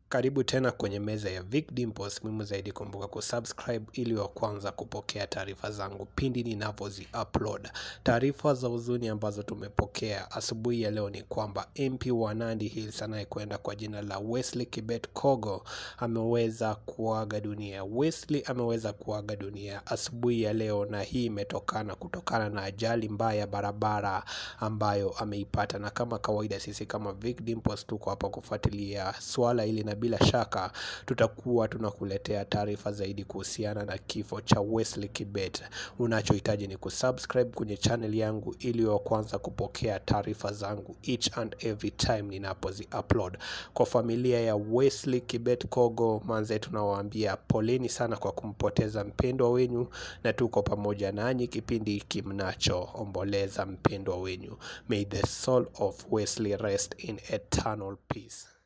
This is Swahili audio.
Karibu tena kwenye meza ya Vic Dimples. Muhimu zaidi kumbuka kusubscribe ili wa kwanza kupokea taarifa zangu pindi ninavyozi upload. Taarifa za huzuni ambazo tumepokea asubuhi ya leo ni kwamba MP wa Nandi Hills anayekwenda kwa jina la Wesley Kibet Kogo ameweza kuaga dunia. Wesley ameweza kuaga dunia asubuhi ya leo, na hii imetokana kutokana na ajali mbaya barabara ambayo ameipata, na kama kawaida sisi kama Vic Dimples tuko hapa kufuatilia swala hili na bila shaka tutakuwa tunakuletea taarifa zaidi kuhusiana na kifo cha Wesley Kibet. Unachohitaji ni kusubscribe kwenye channel yangu ili wa kwanza kupokea taarifa zangu each and every time ninapozi upload. Kwa familia ya Wesley Kibet Kogo, manze, tunawaambia poleni sana kwa kumpoteza mpendwa wenyu, na tuko pamoja nanyi kipindi hiki mnachoomboleza mpendwa wenyu. May the soul of Wesley rest in eternal peace.